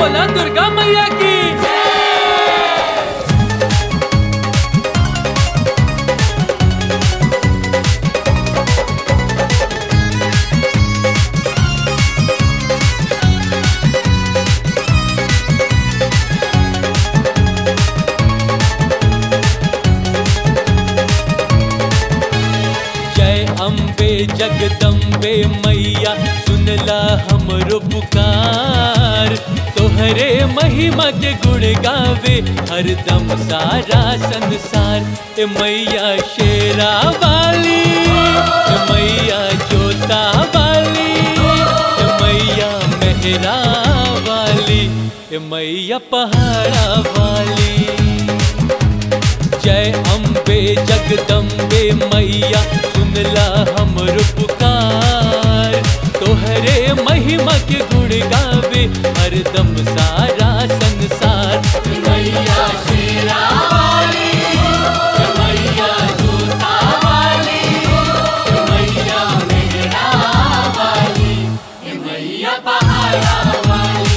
बोला दुर्गा मैया की जय अम्बे जगदम्बे मैया सुनला हमरो पुकार तोहरे महिमा के गुण गावे हरदम सारा संसार ए मैया शेरा वाली ए मैया जोता वाली ए मैया मेहरा वाली ए मैया पहाड़ा वाली जय अम्बे जगदम्बे मैया सुनला हमर पुकार तोहरे महिमा के गुण गावे हरदम सारा संसार मैया शेरा वाली मैया जोता वाली मैया मेहरा वाली मैया पहाड़ा वाली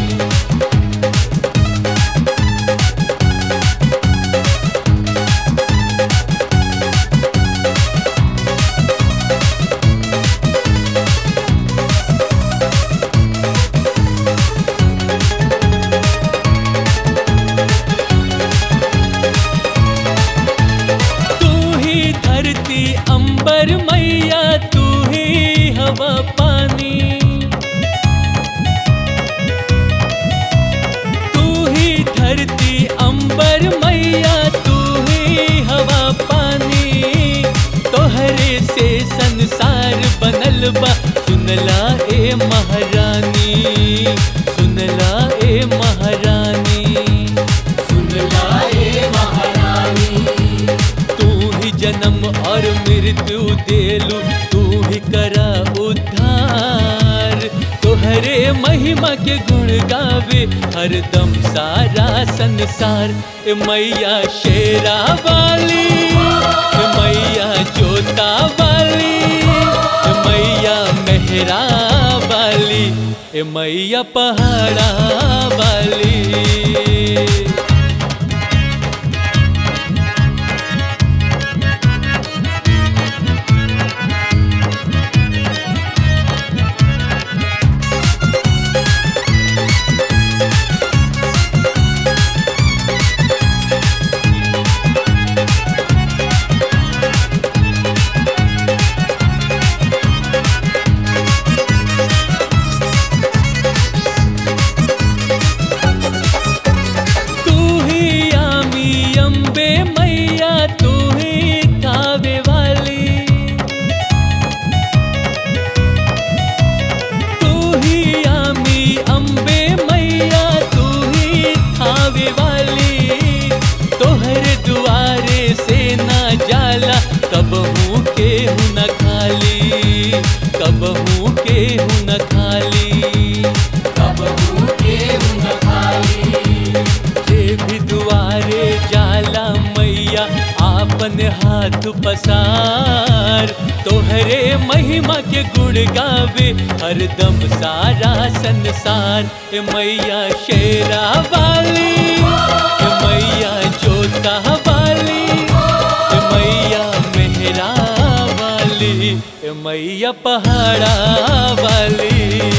तू ही धरती अंबर मैया तू ही हवा पानी तू ही धरती अंबर मैया तू ही हवा पानी तोहरे से संसार बनल बा सुनला ए महारानी सुनला ए महारानी सुनला ए महारानी तू ही जन्म और मृत्यु देलू तू ही करा उद्धार तोहरे महिमा के गुण गावे हरदम सारा संसार ए मैया शेरा वाली ए मैया जोता वाली ए मैया मेहरा वाली ए मैया पहाड़ा वाली तू ही आमी अम्बे मैया तू ही कावे वाली तू ही आमी अम्बे मैया तू ही खावे वाली तोहरे दुआरे से ना जाला कब हूँ के हूँ न खाली कब हूँ के हूँ न खाली कब हूँ के हूँ न खाली जे भी दुआरे जाला मैया आपन हाथ पसार तोहरे महिमा के गुण गावे हरदम सारा संसार ए मैया शेरा वाली ए मैया जोता वाली ए मैया मेहरा वाली ए मैया पहाड़ा वाली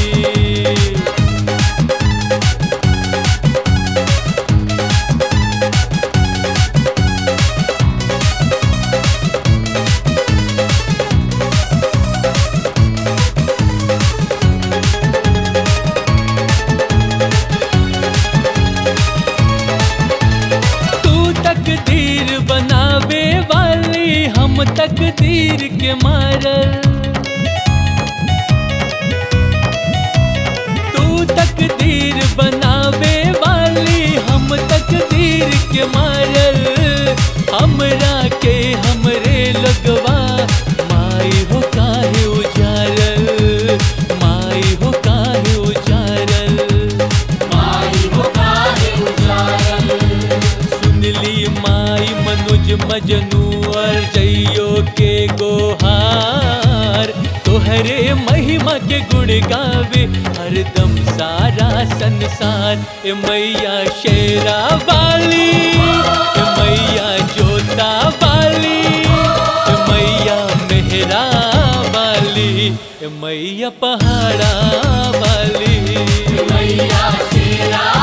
तू तकदीर बनावे वाली हम तकदीर के मारल तू तकदीर बनावे वाली हम तकदीर के मारल हमरा के हमरे लगवा माई हो काहे उजारल माई हो काहे उजारल माई हो काहे उजारल सुनली माई मनुज मजनू और जइयो के गोहार तोहरे महिमा के गुण गावे हरदम सारा संसार ए मैया शेरा वाली ए मैया जोता वाली ए मैया मेहरा वाली ए मैया पहाड़ा वाली मैया शेरा